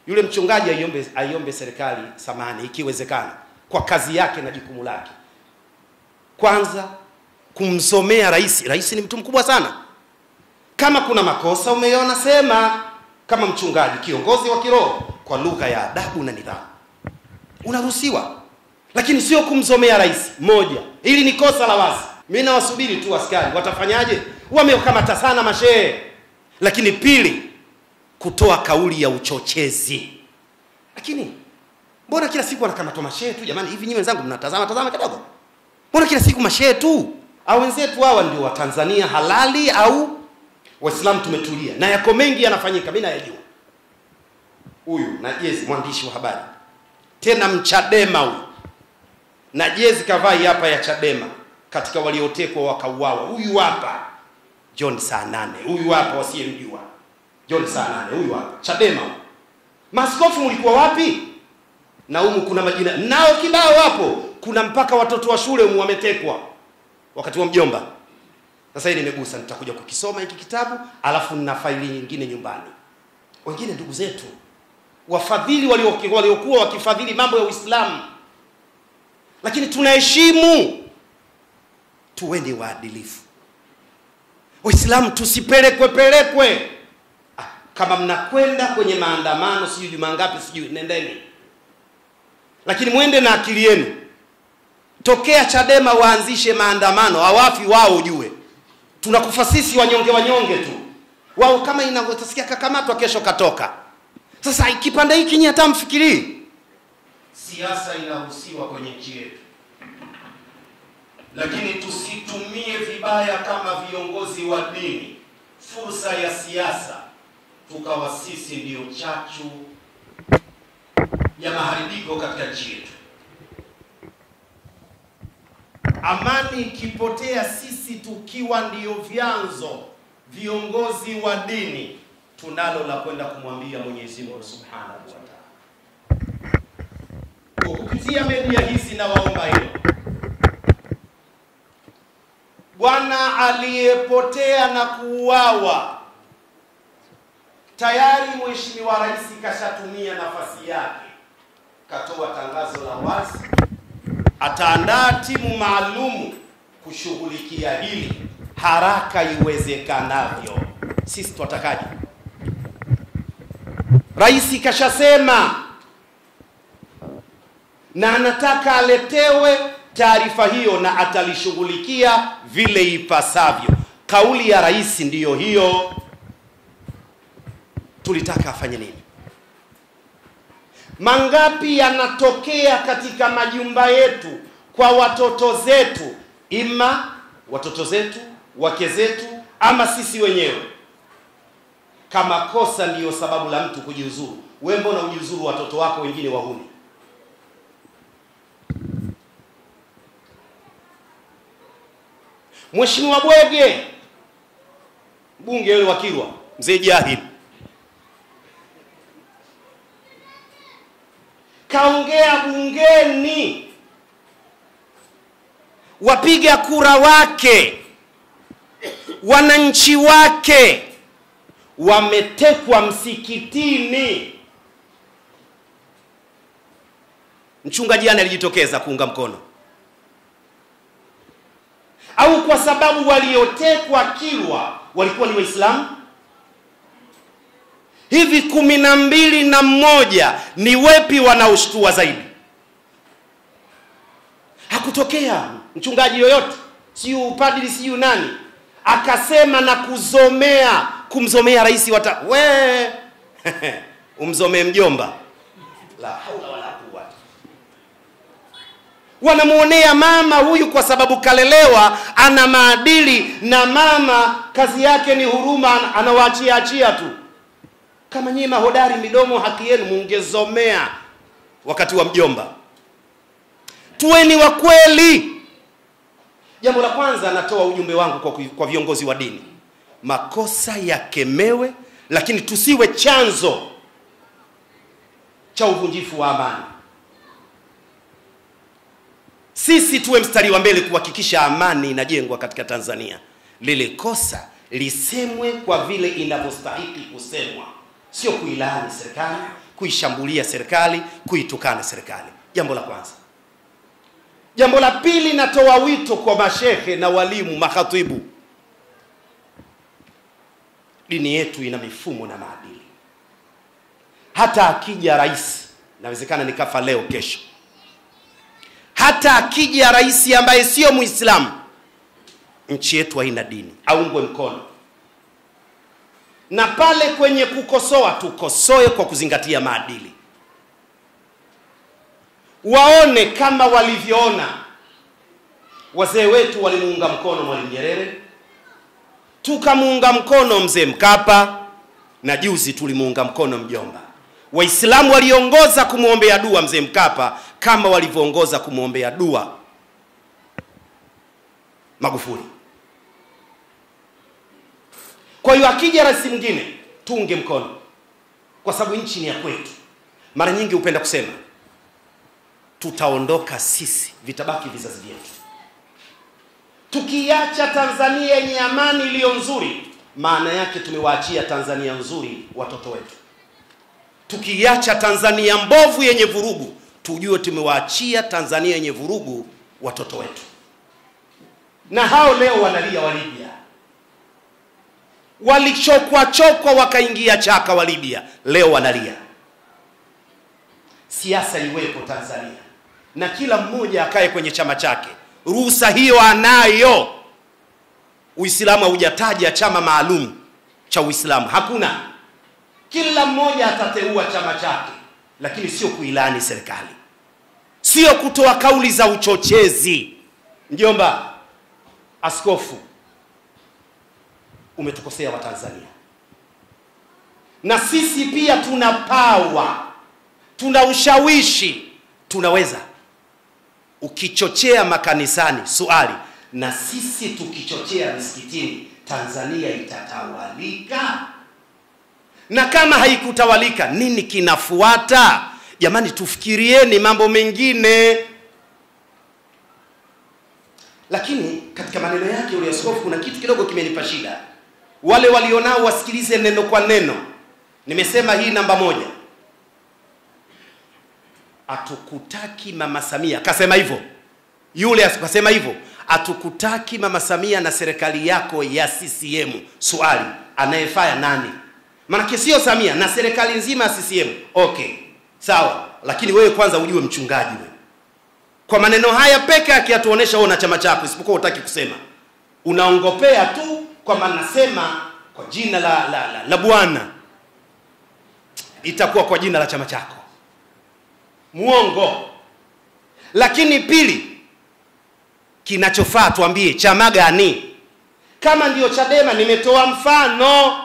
yule mchungaji aiombe, aiombe serikali samani ikiwezekana, kwa kazi yake na jukumu lake, kwanza kumsomea rais. Rais ni mtu mkubwa sana. Kama kuna makosa umeona, sema kama mchungaji, kiongozi wa kiroho, kwa lugha ya adabu na nidhamu, unaruhusiwa, lakini sio kumsomea rais. Moja, hili ni kosa la wazi. Mimi nawasubiri tu askari watafanyaje, wamekamata sana mashehe. Lakini pili, kutoa kauli ya uchochezi. Lakini mbona kila siku wanakamatwa mashehe tu jamani? Hivi nyinyi wenzangu mnatazama tazama kidogo, mbona kila siku mashehe tu? Au wenzetu hawa ndio Watanzania halali au Waislamu tumetulia? Na yako mengi yanafanyika, mimi nayajua. Huyu na jezi, mwandishi wa habari tena mchadema huyu, na jezi kavai hapa ya Chadema, katika waliotekwa wakauawa. Huyu hapa John saa nane, huyu hapa wasiyemjua John saa nane, huyu hapa Chadema. Maskofu mlikuwa wapi? Na humu kuna majina nao kibao hapo, kuna mpaka watoto wa shule humu wametekwa wakati wa mjomba. Sasa hii nimegusa, nitakuja kukisoma hiki kitabu, alafu nina faili nyingine nyumbani. Wengine ndugu zetu wafadhili waliokuwa walio wakifadhili mambo ya Uislamu, lakini tunaheshimu, tuweni waadilifu. Waislamu tusipelekwe pelekwe. Ah, kama mnakwenda kwenye maandamano sijui juma ngapi sijui, nendeni, lakini mwende na akili yenu. Tokea Chadema waanzishe maandamano, hawafi wao, ujue tunakufa sisi wanyonge wanyonge tu. Wao kama inavyotasikia kakamatwa, kesho katoka. Sasa kipande hiki nyinyi hata mfikirii. Siasa inaruhusiwa kwenye nchi yetu, lakini tusitumie vibaya kama viongozi wa dini fursa ya siasa, tukawa sisi ndiyo chachu ya maharibiko katika nchi yetu. Amani ikipotea, sisi tukiwa ndiyo vyanzo, viongozi wa dini, tunalo la kwenda kumwambia Mwenyezi Mungu Subhanahu wa Ta'ala. Kwa kupitia media hizi, na waomba hilo, bwana aliyepotea na kuuawa tayari, Mheshimiwa Rais kashatumia nafasi yake, katoa tangazo la wazi ataandaa timu maalumu kushughulikia hili haraka iwezekanavyo. Sisi twatakaje? Rais kashasema na anataka aletewe taarifa hiyo na atalishughulikia vile ipasavyo. Kauli ya rais ndiyo hiyo. Tulitaka afanye nini? Mangapi yanatokea katika majumba yetu kwa watoto zetu, ima watoto zetu, wake zetu, ama sisi wenyewe. Kama kosa ndiyo sababu la mtu kujiuzuru, wewe mbona ujiuzuru watoto wako wengine wahuni? Mheshimiwa Bwege, mbunge yule wa Kilwa, mzee Jahid kaongea bungeni, wapiga kura wake, wananchi wake wametekwa msikitini. Mchungaji jana alijitokeza kuunga mkono, au kwa sababu waliotekwa Kilwa walikuwa ni Waislamu? Hivi kumi na mbili na mmoja ni wepi wanaoshtua zaidi? Hakutokea mchungaji yoyote, siyo upadili, siyo nani, akasema na kuzomea, kumzomea rais wata we umzomee mjomba, la haula wala quwwata. Wanamwonea mama huyu kwa sababu kalelewa, ana maadili, na mama kazi yake ni huruma, anawaachia achia tu kama nyinyi mahodari midomo, haki yenu mungezomea wakati wa mjomba. Tuweni wa kweli. Jambo la kwanza, natoa ujumbe wangu kwa, kwa viongozi wa dini, makosa yakemewe, lakini tusiwe chanzo cha uvunjifu wa amani. Sisi tuwe mstari wa mbele kuhakikisha amani inajengwa katika Tanzania. Lile kosa lisemwe kwa vile inavyostahiki kusemwa sio kuilaani serikali, kuishambulia serikali, kuitukana serikali. Jambo la kwanza. Jambo la pili, natoa wito kwa mashehe na walimu, makhatibu. Dini yetu ina mifumo na maadili. Hata akija rais, inawezekana nikafa leo kesho, hata akija rais ambaye sio Muislamu, nchi yetu haina dini, aungwe mkono na pale kwenye kukosoa tukosoe kwa kuzingatia maadili. Waone kama walivyoona wazee wetu walimuunga mkono Mwalimu Nyerere, tukamuunga mkono mzee Mkapa, na juzi tulimuunga mkono mjomba. Waislamu waliongoza kumwombea dua mzee Mkapa kama walivyoongoza kumwombea dua Magufuli. Kwa hiyo akija rais mwingine tuunge mkono, kwa sababu nchi ni ya kwetu. Mara nyingi hupenda kusema tutaondoka sisi, vitabaki vizazi vyetu. Tukiacha Tanzania yenye amani iliyo nzuri, maana yake tumewaachia Tanzania nzuri watoto wetu. Tukiacha Tanzania mbovu yenye vurugu, tujue tumewaachia Tanzania yenye vurugu watoto wetu, na hao leo wanalia wa Libya walichokwa chokwa wakaingia chaka wa Libya, leo wanalia. Siasa iwepo Tanzania na kila mmoja akae kwenye chama chake, ruhusa hiyo anayo. Uislamu haujataja chama maalum cha Uislamu, hakuna. Kila mmoja atateua chama chake, lakini sio kuilani serikali, sio kutoa kauli za uchochezi. Mjomba askofu umetukosea Watanzania, na sisi pia tuna pawa, tuna ushawishi, tunaweza. Ukichochea makanisani, swali, na sisi tukichochea misikitini, Tanzania itatawalika? Na kama haikutawalika, nini kinafuata? Jamani, tufikirieni mambo mengine. Lakini katika maneno yake yule askofu, kuna kitu kidogo kimenipa shida wale walionao wasikilize neno kwa neno. Nimesema hii namba moja, atukutaki mama Samia, kasema hivyo yule, akasema hivyo, atukutaki mama Samia na serikali yako ya CCM. Swali, anayefanya nani? Maanake sio Samia na serikali nzima ya CCM. Okay, sawa, lakini wewe kwanza ujue mchungaji wewe. Kwa maneno haya peke yake atuonesha wewe na chama chako, isipokuwa utaki kusema, unaongopea tu kwamba nasema kwa jina la, la, la, la Bwana, itakuwa kwa jina la chama chako. Muongo. Lakini pili, kinachofaa tuambie chama gani? Kama ndiyo Chadema, nimetoa mfano.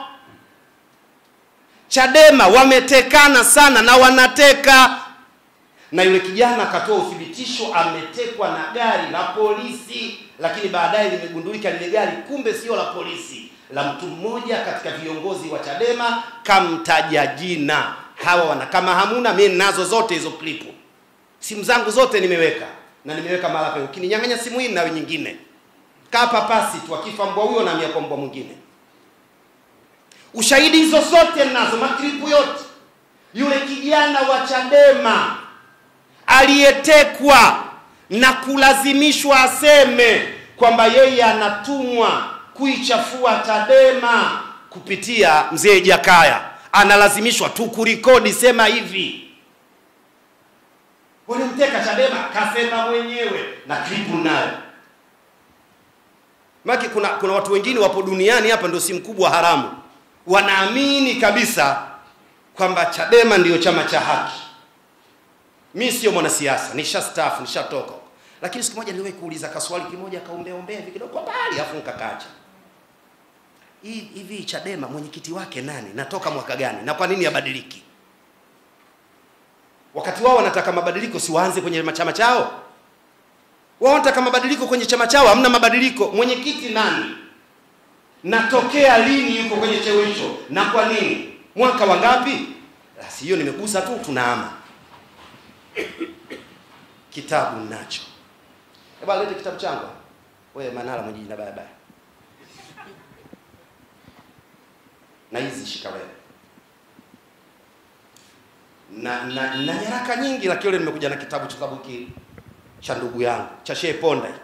Chadema wametekana sana na wanateka, na yule kijana akatoa uthibitisho ametekwa na gari la polisi lakini baadaye limegundulika lile gari kumbe sio la polisi, la mtu mmoja katika viongozi wa Chadema, kamtaja jina. Hawa wana kama hamuna, mimi ninazo zote hizo klipu, simu zangu zote nimeweka na nimeweka mara pe. Ukininyang'anya simu hii nawe nyingine, kaa papasi tu, akifa mbwa huyo na kwa mbwa mwingine. Ushahidi hizo zote ninazo, maklipu yote. Yule kijana wa Chadema aliyetekwa na kulazimishwa aseme kwamba yeye anatumwa kuichafua Chadema kupitia mzee Jakaya, analazimishwa tu kurikodi, sema hivi, walimteka Chadema, kasema mwenyewe na klipu nayo. Maki kuna, kuna watu wengine wapo duniani hapa, ndio si mkubwa haramu, wanaamini kabisa kwamba Chadema ndiyo chama cha haki. Mi sio mwanasiasa, nishastaafu, nishatoka. Lakini siku moja niliwahi kuuliza kaswali kimoja, akaombea ombea hivi kidogo kwa mbali, afu nikakaacha. Hii hivi Chadema mwenyekiti wake nani? Natoka mwaka gani? Na kwa nini abadiliki? Wakati wao wanataka mabadiliko, si waanze kwenye chama chao? Wao wanataka mabadiliko kwenye chama chao, hamna mabadiliko. Mwenyekiti nani? Natokea lini yuko kwenye cheo hicho? Na kwa nini? Mwaka wa ngapi? Basi hiyo nimegusa tu, tunaama kitabu nacho. Hebu lete kitabu changu. Wewe Manara mwenye jina baya baya. Na hizi shika wewe. na, na, na nyaraka nyingi, lakini leo nimekuja na kitabu cha kitabu hiki cha ndugu yangu cha Shehe Ponda hiki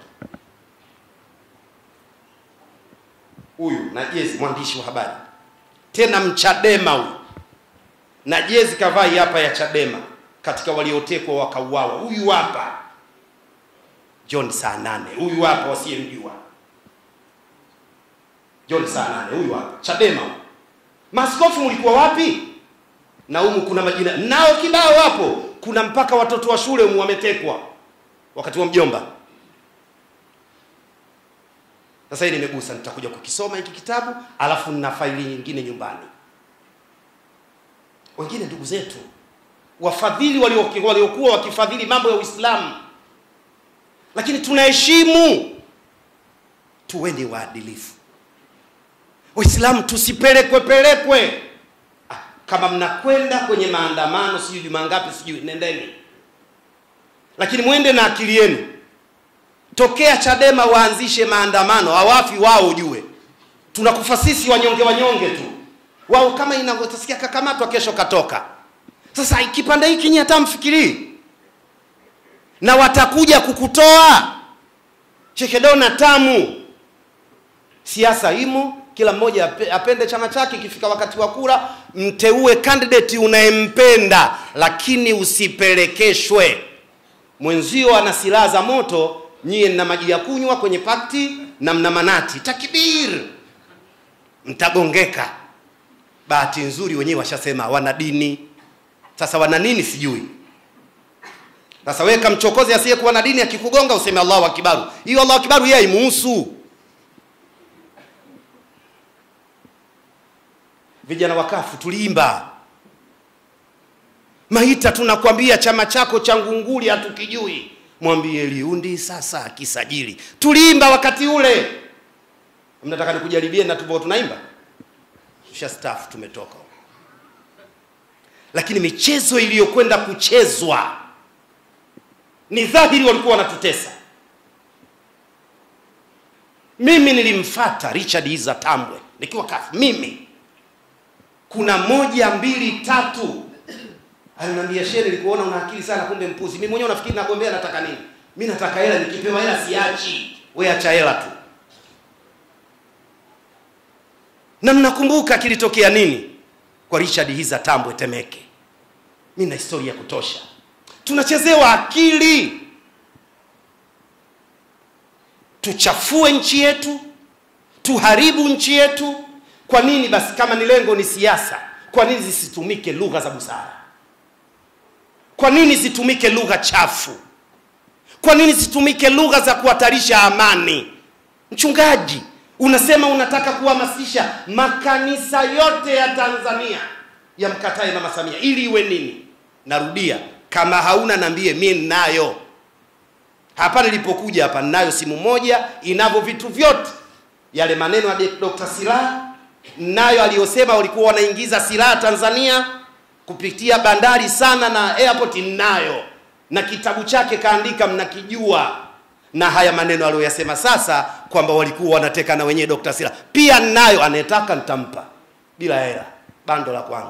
huyu na jezi, mwandishi wa habari tena mchadema huyu na jezi kavai hapa ya Chadema, katika waliotekwa wakauawa. Huyu hapa John saa nane, huyu hapa wasiyemjua John saa nane, huyu hapa Chadema. Maskofu mlikuwa wapi? Na humu kuna majina nao kibao hapo, kuna mpaka watoto wa shule humu wametekwa wakati wa mjomba. Sasa hii nimegusa, nitakuja kukisoma hiki kitabu, alafu nina faili nyingine nyumbani. Wengine ndugu zetu wafadhili waliokuwa walio wakifadhili mambo ya Uislamu, lakini tunaheshimu, tuweni waadilifu. Waislamu tusipelekwe pelekwe. Ah, kama mnakwenda kwenye maandamano, sijui juma ngapi, sijui nendeni, lakini mwende na akili yenu. Tokea Chadema waanzishe maandamano, hawafi wao, ujue tunakufa sisi wanyonge wanyonge tu wao kama inavyotasikia kakamatwa kesho katoka. Sasa kipande hiki nyinyi hata mfikirii, na watakuja kukutoa chekedona tamu. Siasa imo, kila mmoja apende chama chake. Ikifika wakati wa kura, mteue candidate unayempenda, lakini usipelekeshwe. Mwenzio ana silaha za moto, nyie mna maji ya kunywa kwenye pakti na mna manati. Takbir, mtagongeka. Bahati nzuri wenyewe washasema wana dini. Sasa wana nini sijui. Sasa wewe kamchokozi asiyekuwa na dini akikugonga useme Allahu akibaru. Hiyo Allahu akibaru yeye haimuhusu. Vijana wakafu tuliimba Maita, tunakwambia chama chako cha ngunguli hatukijui. Mwambie Liundi sasa akisajili. Tuliimba wakati ule. Mnataka nikujaribie na tubo tunaimba? Tusha staff tumetoka, lakini michezo iliyokwenda kuchezwa ni dhahiri walikuwa wanatutesa. Mimi nilimfata Richard Iza Tambwe nikiwa kafu, mimi kuna moja mbili tatu, aliniambia shehe, nilikuona una akili sana, kumbe mpuzi. Mimi mwenyewe nafikiri nagombea, nataka nini? Mimi nataka hela, nikipewa hela siachi. Wewe acha hela tu na mnakumbuka kilitokea nini kwa Richard Hiza Tambwe Temeke. Mimi na historia ya kutosha. Tunachezewa akili, tuchafue nchi yetu, tuharibu nchi yetu. Kwa nini basi? Kama ni lengo ni siasa, kwa nini zisitumike lugha za busara? Kwa nini zitumike lugha chafu? Kwa nini zitumike lugha za kuhatarisha amani? Mchungaji, unasema unataka kuhamasisha makanisa yote ya Tanzania yamkatae Mama Samia ili iwe nini? Narudia, kama hauna niambie, mimi ninayo hapa. Nilipokuja hapa ninayo simu moja inavyo vitu vyote, yale maneno ya Dr. Silaa nayo aliyosema walikuwa wanaingiza silaha Tanzania kupitia bandari sana na airport, ninayo na kitabu chake kaandika, mnakijua na haya maneno aliyoyasema sasa kwamba walikuwa wanateka na wenyewe Dr. Sila pia nayo, anayetaka nitampa bila hela, bando la kwangu.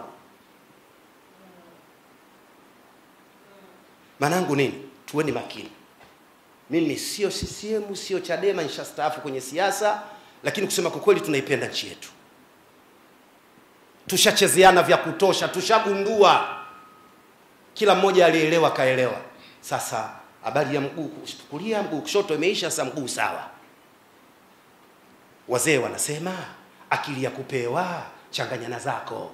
Manangu nini? Tuweni makini. Mimi sio CCM, sio Chadema, nishastaafu kwenye siasa, lakini kusema kwa kweli tunaipenda nchi yetu. Tushachezeana vya kutosha, tushagundua, kila mmoja alielewa, kaelewa. Sasa habari ya mguu kulia mguu kushoto imeisha, sasa mguu sawa. Wazee wanasema akili ya kupewa changanyana zako.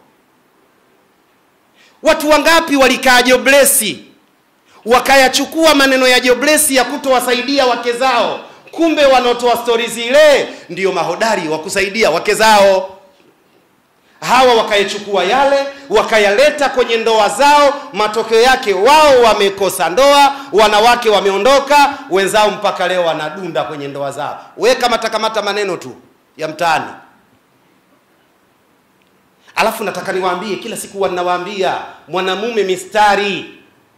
Watu wangapi walikaa joblesi wakayachukua maneno ya joblesi ya kutowasaidia wake zao, kumbe wanaotoa stori zile ndiyo mahodari wa kusaidia wake zao. Hawa wakayachukua yale wakayaleta kwenye ndoa zao, matokeo yake wao wamekosa ndoa, wanawake wameondoka, wenzao mpaka leo wanadunda kwenye ndoa zao. Weka matakamata maneno tu ya mtaani. Alafu nataka niwaambie, kila siku wanawaambia mwanamume mistari.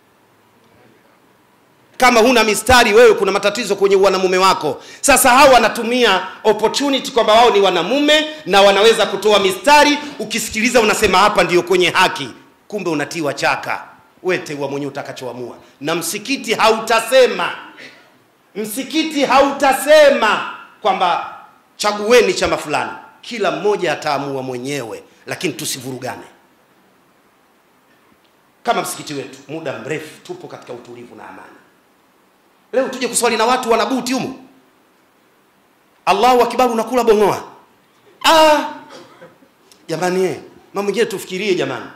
Kama huna mistari wewe, kuna matatizo kwenye wanamume wako. Sasa hao wanatumia opportunity kwamba wao ni wanamume na wanaweza kutoa mistari. Ukisikiliza unasema hapa ndiyo kwenye haki, kumbe unatiwa chaka. wewe teua mwenyewe utakachoamua, na msikiti hautasema, msikiti hautasema kwamba chagueni chama fulani. Kila mmoja ataamua mwenyewe, lakini tusivurugane. Kama msikiti wetu, muda mrefu tupo katika utulivu na amani. Leo tuje kuswali na watu wanabuti humu, Allahu akbar, unakula bongoa. Ah, jamani, eh, mambo mengine tufikirie jamani.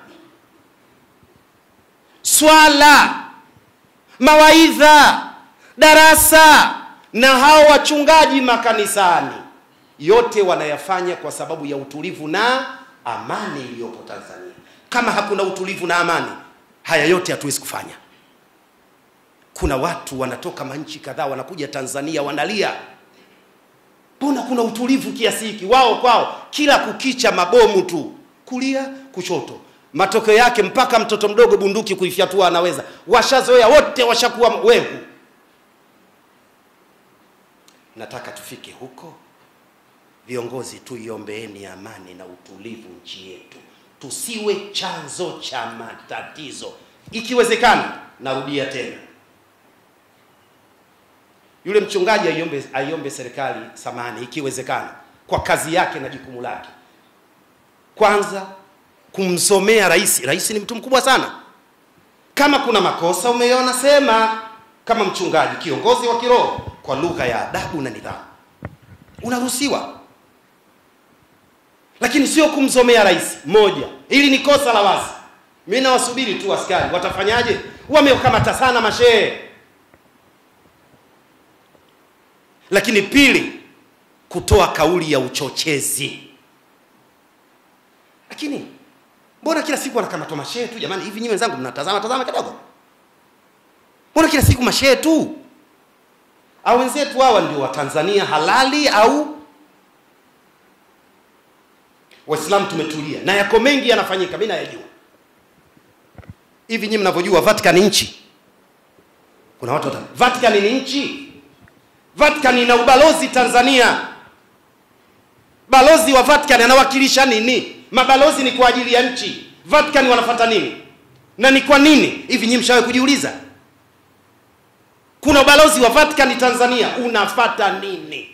Swala, mawaidha, darasa na hao wachungaji makanisani, yote wanayafanya kwa sababu ya utulivu na amani iliyopo Tanzania. Kama hakuna utulivu na amani, haya yote hatuwezi kufanya. Kuna watu wanatoka manchi kadhaa wanakuja Tanzania wanalia, mbona kuna utulivu kiasi hiki? Wao kwao kila kukicha mabomu tu, kulia kushoto. Matokeo yake mpaka mtoto mdogo bunduki kuifyatua anaweza. Washazoea wote, washakuwa wehu. Nataka tufike huko. Viongozi, tuiombeeni amani na utulivu nchi yetu, tusiwe chanzo cha matatizo. Ikiwezekana, narudia tena, yule mchungaji aiombe, aiombe serikali samani, ikiwezekana, kwa kazi yake na jukumu lake, kwanza kumsomea rais. Rais ni mtu mkubwa sana. Kama kuna makosa umeona, sema kama mchungaji, kiongozi wa kiroho, kwa lugha ya adabu na nidhamu, unaruhusiwa lakini sio kumsomea rais. Moja, hili ni kosa la wazi. Mimi nawasubiri tu askari watafanyaje? Wamekamata sana mashehe. Lakini pili, kutoa kauli ya uchochezi. Lakini mbona kila siku wanakamatwa mashehe tu jamani? Hivi nyinyi wenzangu mnatazama tazama kidogo, mbona kila siku mashehe tu? Au wenzetu hawa ndio Watanzania halali au Waislamu tumetulia na yako mengi yanafanyika, mimi nayajua. Hivi nyinyi mnavyojua Vatican ni nchi? Kuna watu wata Vatican ni nchi? Vatican ina ubalozi Tanzania. Balozi wa Vatican anawakilisha nini? Mabalozi ni kwa ajili ya nchi. Vatican wanafata nini? Na ni kwa nini? Hivi nyinyi mshawahi kujiuliza? Kuna ubalozi wa Vatican Tanzania, unafata nini?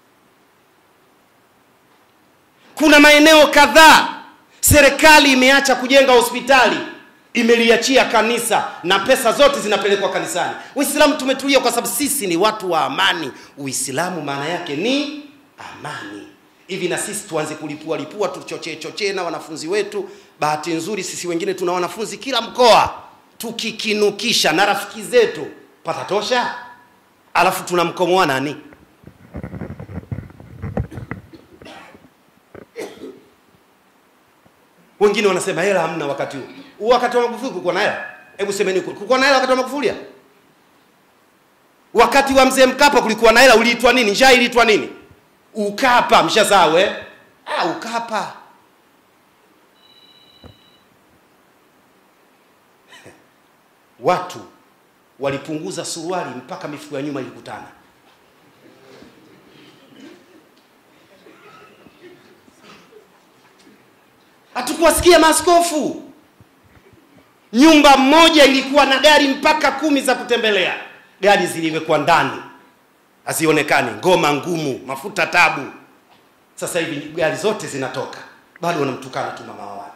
Kuna maeneo kadhaa serikali imeacha kujenga hospitali, imeliachia kanisa na pesa zote zinapelekwa kanisani. Uislamu tumetulia kwa sababu sisi ni watu wa amani. Uislamu maana yake ni amani. Hivi na sisi tuanze kulipua lipua, tuchochee chochee na wanafunzi wetu. Bahati nzuri sisi wengine tuna wanafunzi kila mkoa, tukikinukisha na rafiki zetu patatosha, alafu tunamkomoa nani? Wengine wanasema hela hamna wakati huu. Wakati wa Magufuli kulikuwa na hela? Hebu semeni, kulikuwa na hela wakati wa Magufuli? Wakati wa mzee Mkapa kulikuwa na hela, uliitwa nini? Njaa iliitwa nini? Ukapa, mshasahau eh? Ah, Ukapa. Watu walipunguza suruali mpaka mifuko ya nyuma ilikutana. Hatukuwasikia maaskofu. Nyumba moja ilikuwa na gari mpaka kumi za kutembelea, gari ziliwekwa ndani hazionekani, ngoma ngumu, mafuta tabu. Sasa hivi gari zote zinatoka, bado wanamtukana tu mama wa watu.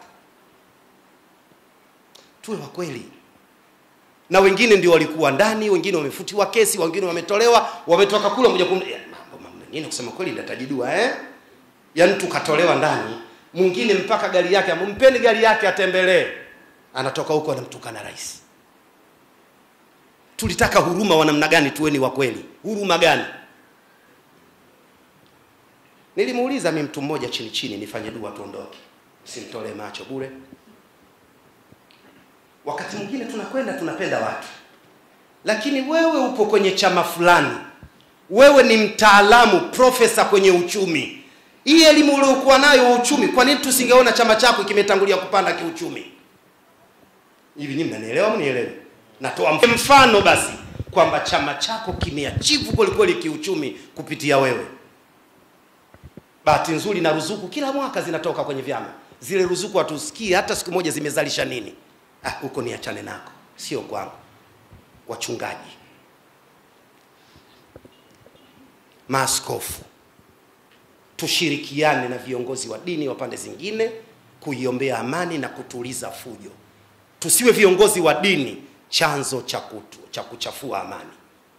Tuwe wa kweli. Na wengine ndio walikuwa ndani, wengine wamefutiwa kesi, wengine wametolewa, wametoka kule moja kwa moja. Mambo mengine kusema kweli ndatajidua eh, yaani tukatolewa ndani mwingine mpaka gari yake, mpeni gari yake atembelee, anatoka huko anamtukana rais. Tulitaka huruma wa namna gani? Tuweni wa kweli, huruma gani? Nilimuuliza mi mtu mmoja chini chini, nifanye dua tuondoke, simtolee macho bure. Wakati mwingine tunakwenda tunapenda watu, lakini wewe upo kwenye chama fulani, wewe ni mtaalamu profesa kwenye uchumi hii elimu uliokuwa nayo wa uchumi, kwa nini tusingeona chama chako kimetangulia kupanda kiuchumi? Hivi nyinyi mnanielewa? Mnielewe? Natoa mfano basi kwamba chama chako kimeachivu kweli kweli kiuchumi kupitia wewe. Bahati nzuri na ruzuku kila mwaka zinatoka kwenye vyama, zile ruzuku hatusikii hata siku moja zimezalisha nini. Ah, huko niachane nako. sio kwangu, wachungaji, maaskofu, tushirikiane na viongozi wa dini wa pande zingine kuiombea amani na kutuliza fujo. Tusiwe viongozi wa dini chanzo cha kutu, cha kuchafua amani.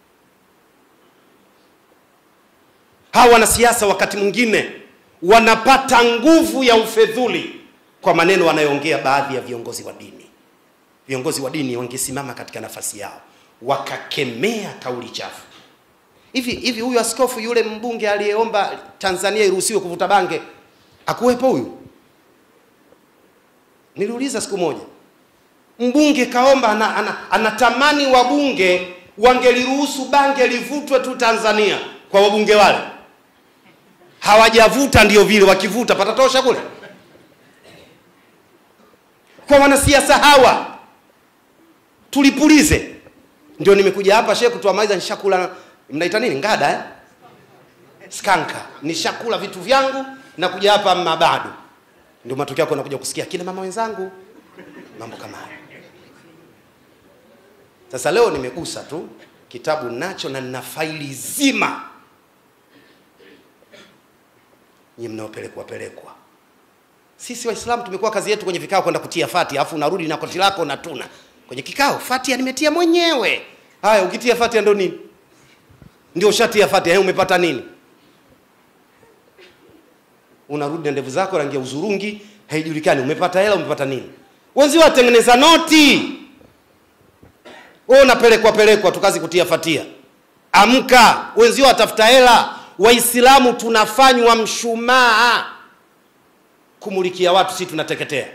Hawa wanasiasa wakati mwingine wanapata nguvu ya ufedhuli kwa maneno wanayoongea baadhi ya viongozi wa dini. Viongozi wa dini wangesimama katika nafasi yao wakakemea kauli chafu. Hivi hivi, huyu askofu yule mbunge aliyeomba Tanzania iruhusiwe kuvuta bange akuwepo huyu? Niliuliza siku moja, mbunge kaomba, ana, ana, anatamani wabunge wangeliruhusu bange livutwe tu Tanzania kwa wabunge wale hawajavuta, ndio vile wakivuta patatosha kule. Kwa wanasiasa hawa tulipulize. Ndio nimekuja hapa shehe kutuamaliza, nishakula mnaita nini ngada eh? Skanka, nishakula vitu vyangu na kuja hapa mabado, ndio matokeo yako nakuja kusikia kina mama wenzangu, mambo kama hayo. Sasa leo nimegusa tu kitabu nacho na nina faili zima nyinyi mnaopelekwa pelekwa. Sisi Waislamu tumekuwa kazi yetu kwenye vikao kwenda kutia fati, alafu unarudi na koti lako unatuna kwenye kikao. Fatia nimetia mwenyewe. Haya, ukitia fatia ndo nini? Ndio ushatia fatia, hey, umepata nini? Unarudi na ndevu zako rangi ya uzurungi, haijulikani umepata hela, umepata nini? Wenzio watengeneza noti, wewe unapelekwa pelekwa tu, kazi kutia fatia. Amka, wenzio watafuta hela. Waislamu tunafanywa mshumaa kumulikia watu, si tunateketea.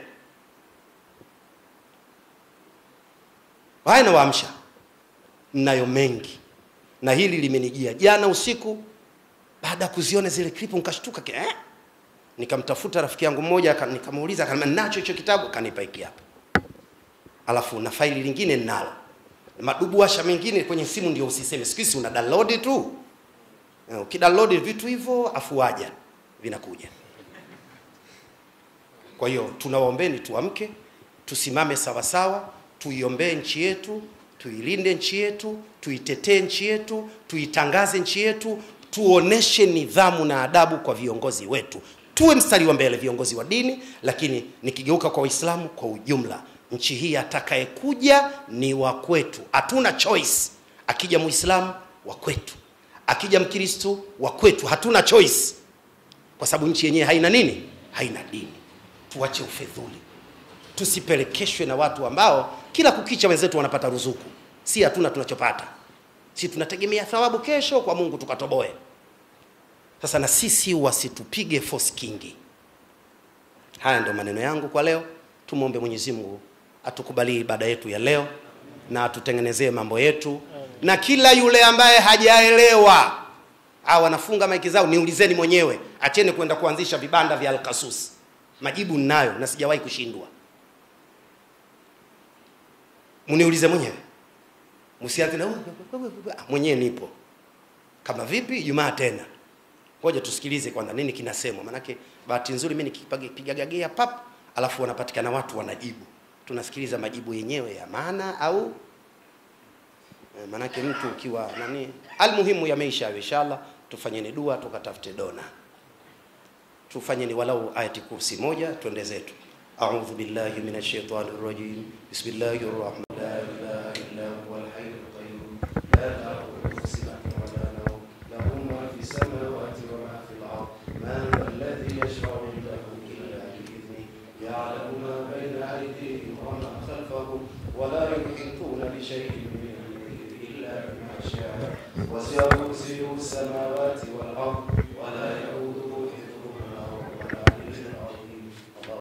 Haya, nawaamsha, mnayo mengi, na hili limenijia jana usiku baada ya kuziona zile klipu, nikashtuka eh? Nikamtafuta rafiki yangu mmoja, nikamuuliza, akaniambia nacho hicho kitabu, akanipa hiki hapa, alafu na faili lingine ninalo, madubuasha mengine kwenye simu, ndio usiseme siku hizi una download tu ukidownload vitu hivyo afuaja vinakuja. Kwa hiyo tunawaombeni tuamke, tusimame sawasawa, tuiombee nchi yetu, tuilinde nchi yetu, tuitetee nchi yetu, tuitangaze nchi yetu, tuoneshe nidhamu na adabu kwa viongozi wetu, tuwe mstari wa mbele, viongozi wa dini. Lakini nikigeuka kwa Waislamu kwa ujumla, nchi hii atakayekuja ni wa kwetu, hatuna choice. Akija Muislamu wa kwetu akija Mkristo wa kwetu, hatuna choice, kwa sababu nchi yenyewe haina nini? Haina dini. Tuache ufedhuli, tusipelekeshwe na watu ambao kila kukicha wenzetu wanapata ruzuku, si hatuna tunachopata. Si tunategemea thawabu kesho kwa Mungu tukatoboe. Sasa na sisi wasitupige force kingi. Haya ndio maneno yangu kwa leo. Tumwombe Mwenyezi Mungu atukubalie ibada yetu ya leo na atutengenezee mambo yetu na kila yule ambaye hajaelewa au wanafunga maiki zao, niulizeni mwenyewe, acheni kwenda kuanzisha vibanda vya Alkasus. Majibu ninayo na sijawahi kushindwa. Mniulize mwenyewe, msianze na mwenyewe, nipo kama vipi. Jumaa tena, ngoja tusikilize kwanza nini kinasemwa, manake bahati nzuri mimi nikipiga gagea pap, alafu wanapatikana watu wanajibu, tunasikiliza majibu yenyewe ya maana au Manake mtu ukiwa nani, almuhimu yameisha. Inshallah, tufanyeni dua tukatafute dona, tufanyeni walau ayati kursi moja, twende zetu. A'udhu billahi minash shaitani rrajim. Bismillahir rahmanir rahim. La ilaha illa huwal hayyul qayyum la ta'khudhuhu sinatun wa la nawm lahu ma fis samawati wa ma fil ard man dhal ladhi yashfa'u indahu illa bi idhnihi ya'lamu ma bayna aydihim wa ma khalfahum wa la yuhituna bi shay'in وسع كرسيه السماوات والأرض ولا يؤوده